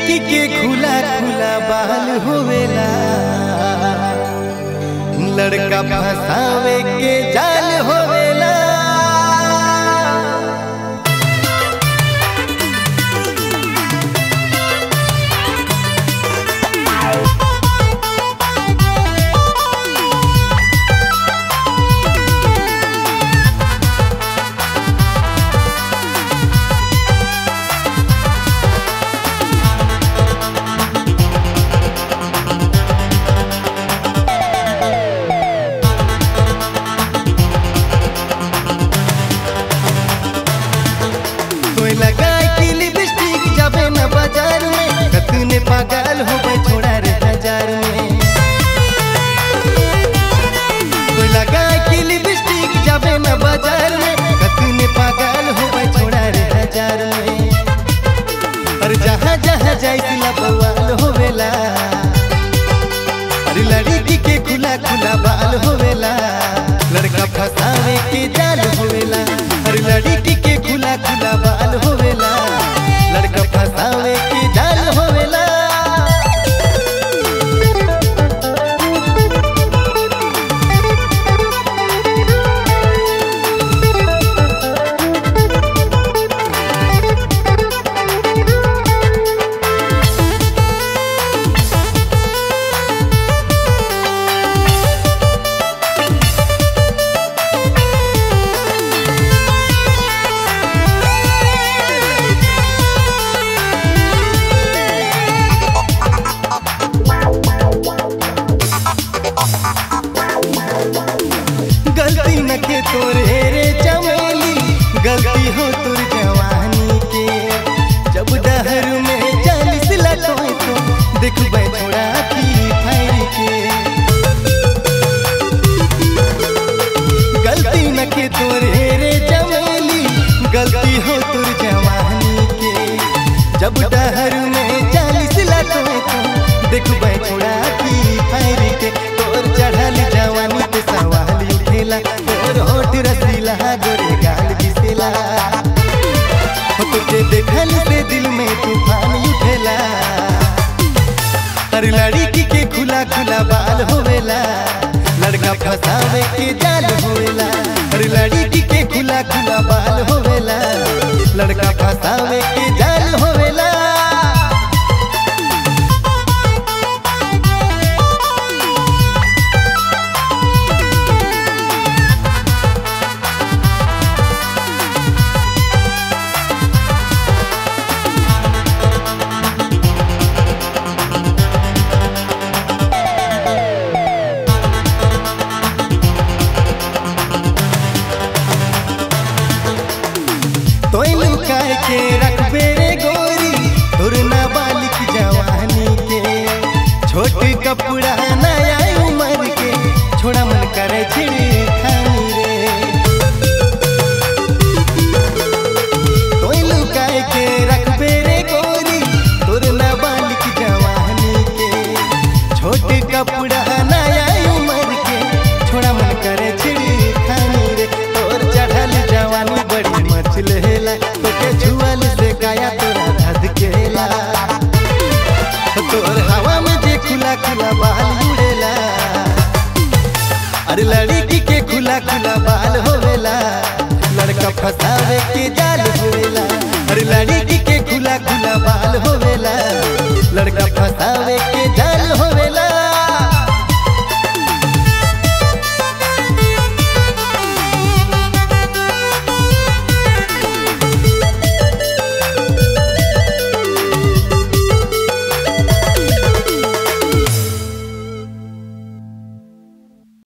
लड़की के खुला खुला बाल होवेला लड़का फसावे के जाल होवेला कोई लगाए की लिपस्टिक जाबे न बाजार में कतने पागल हो गए छोड़ा रे हजार में कोई लगाए की लिपस्टिक जाबे न बाजार में कतने पागल हो गए छोड़ा रे हजार में और जहाँ जहाँ जाए सिला बवाल होवेला अरे लड़की के खुला खुला बाल होवेला लड़का फसावे के जाल होवेला अरे लड़की के खुला खुला बाल होवेला लड़का फसावे के जाल होवेला गलती न के तोरे रे चमेली गलती हो तुर जवानी के जब दहर में चालीस लटोए तो देखबे छोड़ा की फायर के गलती न के तोरे रे चमेली गलती हो तुर जवानी के जब दहर में चालीस लटोए तो देखबे छोड़ा की फायर के तोर चढ़ल जवानी पे सवाल उठेला तोर होठ रसीला गोरे गाल बिसेला हो तुझे देखल से दिल में तूफान उठेला अरे लड़की के खुला खुला बाल होवेला लड़का फसावे के जाल होवेला अरे लड़की के खुला खुला बाल होवेला लड़का फसावे के जाल होवेला तोय लुकाए के रखबे रे गोरी तोर नाबालिग जवानी के छोट कपड़ा नया उम्र के छोड़ा मन करे छिड़ी खानी रे तोय लुकाए के रखबे रे गोरी तोर नाबालिग जवानी के छोट कपड़ा नया उम्र के छोड़ा मन करे छिड़ी खानी रे तोर चढ़ल जवानी बड़ी मचलेला तोके छुअल से गाया तोरा धधकेला तोर हवा में जे खुला खुला बाल उड़ेला अरे लड़की के खुला खुला बाल होवेला लड़का फसावे के जाल होवेला अरे लड़की के खुला खुला बाल होवेला लड़का फसावे के जाल होवेला